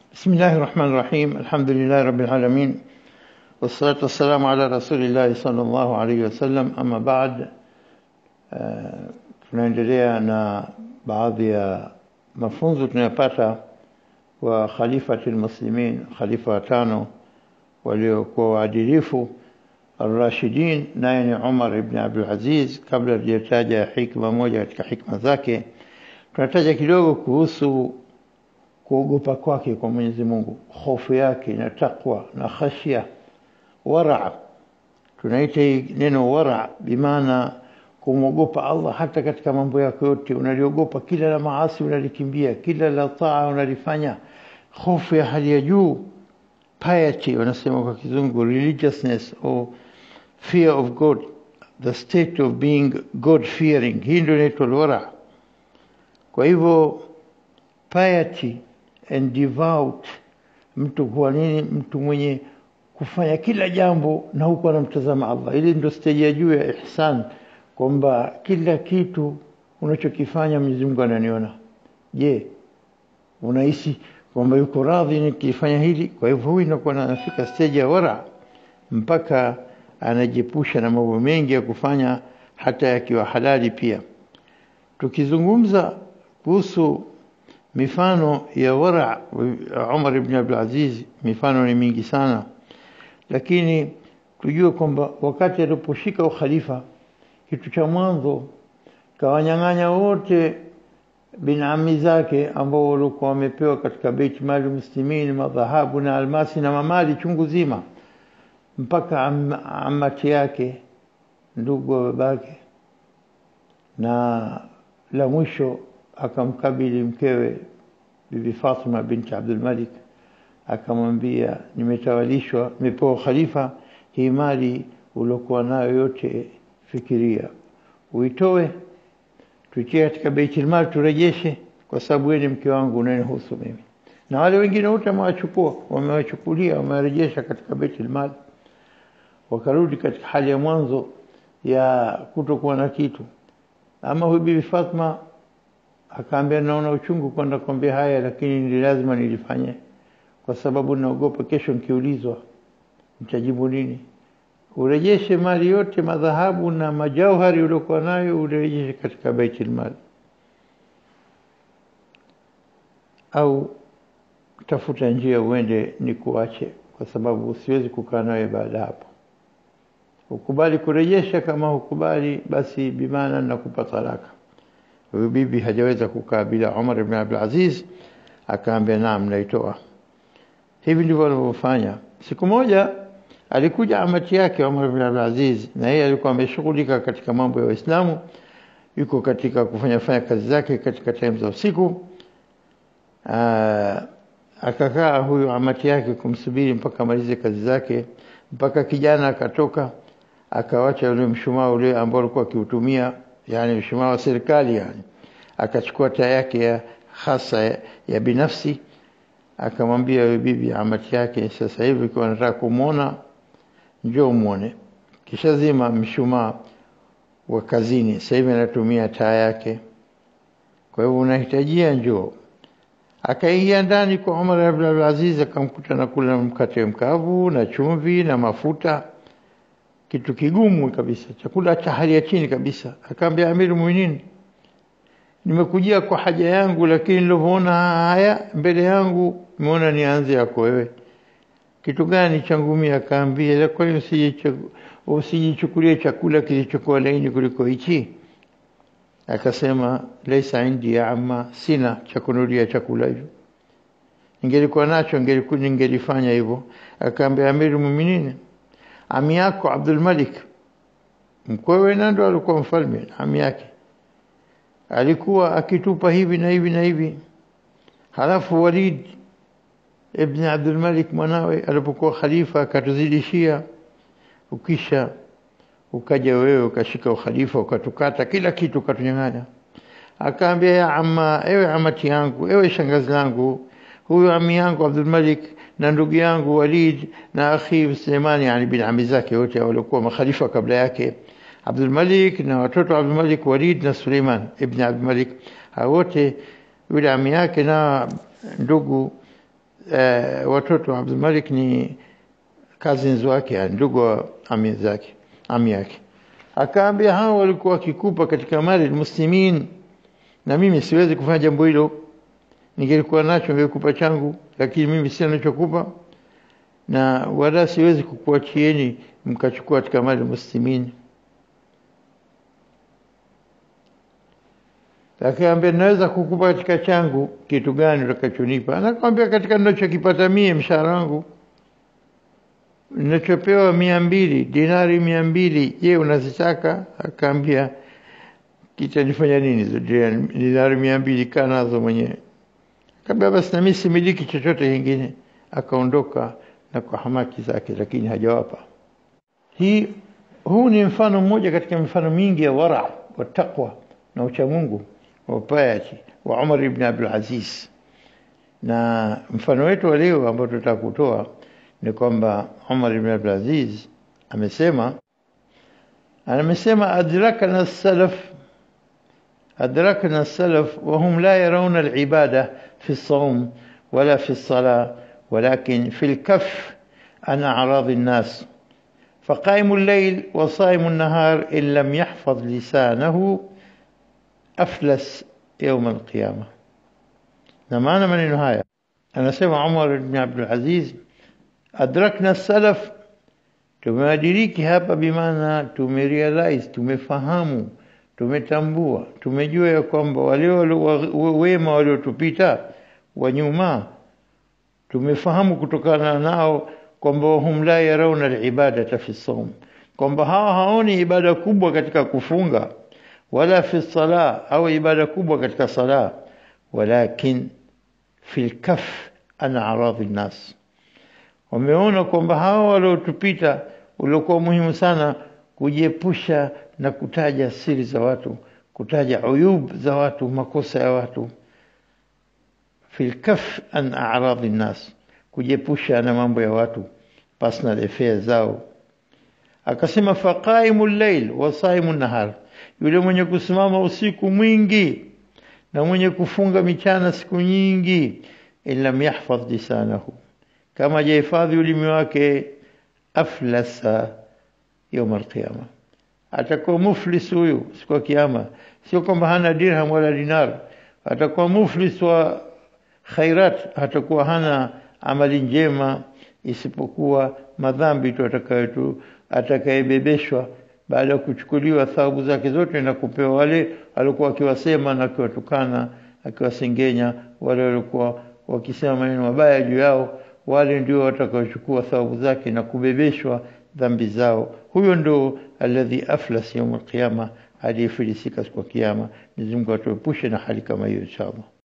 بسم الله الرحمن الرحيم الحمد لله رب العالمين والصلاة والسلام على رسول الله صلى الله عليه wasallam ama baad uh, tunaendelea na baadhi ya mafunzo tunayopata wa khalifati almuslimin khalifa watano waliokuwa waadilifu الراشدين naye ni Umar ibn Abdul Aziz kabla tujataja hikma moja katika hikma zake tunataja kidogo kuhusu kuogopa kwake kwa Mwenyezi Mungu hofu yake na takwa na khashya wara tunaita hii neno wara bimaana kumwogopa Allah hata katika mambo yako yote unaliogopa kila la maasi unalikimbia kila la taa unalifanya hofu ya hali ya juu piety wanasema kwa kizungu religiousness or fear of God the state of being God fearing hii ndio inaitwa wara kwa hivyo piety and devout mtu kuwa nini mtu mwenye kufanya kila jambo na huku anamtazama Allah ili ndio stage ya juu ya ihsan kwamba kila kitu unachokifanya Mwenyezi Mungu ananiona je unahisi kwamba yuko radhi nikifanya hili kwa hivyo huyu inakuwa anafika stage ya wara mpaka anajepusha na mambo mengi ya kufanya hata yakiwa halali pia tukizungumza kuhusu mifano ya wara Umar ibn Abdul Aziz mifano ni mingi sana lakini tujue kwamba wakati aliposhika ukhalifa kitu cha mwanzo kawanyang'anya wote binami zake ambao walikuwa wamepewa katika Beit Mali Muslimin madhahabu na almasi na mamali chungu zima mpaka am, amati yake ndugu wa babake na la mwisho akamkabili mkewe bibi Fatima binti Abdul Malik akamwambia nimetawalishwa nimepewa khalifa hii mali uliokuwa nayo yote fikiria uitoe tuitie katika Baitul Mal turejeshe kwa sababu wewe ni mke wangu unanihusu mimi na wale wengine wote wamewachukua wamewachukulia wamewarejesha katika Baitul Mal wakarudi katika hali ya mwanzo ya kutokuwa na kitu ama huyu bibi Fatma akaambia naona uchungu kwenda kuambia haya lakini ni lazima nilifanye kwa sababu naogopa kesho nikiulizwa nitajibu nini urejeshe mali yote madhahabu na majauhari uliokuwa nayo urejeshe katika baitul mal au tafuta njia uende ni kuache kwa sababu siwezi kukaa nawe baada hapo ukubali kurejesha kama hukubali basi bimana nakupa talaka huyu bibi hajaweza kukaa bila Umar ibn Abdul Aziz akaambia naam naitoa hivi ndivyo walivyofanya siku moja alikuja amati yake Umar ibn Abdul Aziz na yeye alikuwa ameshughulika katika mambo ya Uislamu yuko katika kufanya fanya kazi zake katika time za usiku akakaa huyu amati yake kumsubiri mpaka amalize kazi zake mpaka kijana akatoka akawacha ule mshumaa ule ambao alikuwa akiutumia yani mshumaa wa serikali yani akachukua taa yake ya hasa ya, ya binafsi akamwambia yule bibi amati yake sasa hivi kwa nataka kumuona njoo muone kisha zima mshumaa wa kazini sasa hivi anatumia taa yake kwa hivyo unahitajia njoo akaingia ndani kwa Umar ibn Abdul Aziz akamkuta na kula mkate mkavu na chumvi na mafuta kitu kigumu kabisa chakula cha hali ya chini kabisa akaambia Amir Mu'minin nimekujia kwa haja yangu lakini nilivyoona haya mbele yangu nimeona nianze yako wewe kitu gani changu mimi akaambia kwa hiyo usijichukulie chakula kilichokuwa laini kuliko hichi akasema laisa indi ya amma sina cha kunulia chakula hivyo ningelikuwa nacho ningelifanya hivyo akaambia Amir Mu'minin ami yako Abdul Malik mkwewe nando alikuwa mfalme ami yake alikuwa akitupa hivi na hivi na hivi halafu Walid ibn Abdul Malik mwanawe alipokuwa khalifa akatuzidishia ukisha ukaja wewe ukashika ukhalifa ukatukata kila kitu ukatunyang'anya akaambia ya amma ewe amati yangu ewe shangazi langu huyu ami yangu Abdul Malik na ndugu yangu Walid na akhi Suleiman yani bin ami zake wote walikuwa makhalifa kabla yake Abdul Malik na watoto Abdul Malik Walid na Suleiman ibn Abdul Malik wote yule ami yake na ndugu eh, watoto wa Abdul Malik ni cousins wake, yani ndugu wa ami zake, ami yake. Akaambia hao walikuwa wakikupa katika mali muslimin, na mimi siwezi kufanya jambo hilo. Ningelikuwa nacho ningekupa changu, lakini mimi sina ninachokupa, na wala siwezi kukuachieni mkachukua katika mali muslimin. Akaambia naweza kukupa katika changu kitu gani utakachonipa? Anakwambia katika ninachokipata mie mshahara wangu ninachopewa mia mbili dinari mia mbili je unazitaka akaambia kitanifanya nini hizo dinari mia mbili kaa nazo mwenyewe akaambia basi nami similiki chochote kingine akaondoka na kwa hamaki zake lakini hajawapa hii huu ni mfano mmoja katika mifano mingi ya wara wa taqwa na uchamungu wa piety wa Umar ibn Abdul Aziz na mfano wetu wa leo ambao tutataka kutoa ni kwamba Umar ibn Abdul Aziz amesema amesema adrakana salaf adrakana salaf وهم لا يرون العبادة في الصوم ولا في الصلاة ولكن في الكف عن أعراض الناس فقائم الليل وصائم النهار إن لم يحفظ لسانه أفلس يوم القيامة نمانا من النهاية أنا سمع عمر بن عبد العزيز adrakna salaf tumewadiriki hapa bimaana tumerealize tumefahamu tumetambua tumejua ya kwamba wale wema waliotupita wa nyuma tumefahamu kutokana nao kwamba hum la yarauna alibadata fi sawm kwamba hawa haoni ibada kubwa katika kufunga wala fi sala au ibada kubwa katika sala walakin fi lkaf an aradhi nnas wameona kwamba hawa waliotupita uliokuwa muhimu sana kujiepusha na kutaja siri za watu kutaja uyub za watu makosa ya watu fil kaf an a'rad nas kujiepusha na mambo ya watu personal affairs zao akasema faqaimul layl wa saimun nahar yule mwenye kusimama usiku mwingi na mwenye kufunga michana siku nyingi illa yahfadh lisanahu kama hajahifadhi ulimi wake aflasa يوم القيامة atakuwa muflis huyu siku ya kiyama sio kwamba hana dirham wala dinar atakuwa muflis wa khairat atakuwa hana amali njema isipokuwa madhambi tu atakayetu atakayebebeshwa baada ya kuchukuliwa thawabu zake zote na kupewa wale alikuwa akiwasema na akiwatukana akiwasengenya wale walikuwa wakisema maneno mabaya juu yao wale ndio watakaochukua thawabu zake na kubebeshwa dhambi zao huyo ndo alladhi aflas yaum alqiyama aliyefilisika siku ya kiyama Mwenyezi Mungu atuepushe na hali kama hiyo inshallah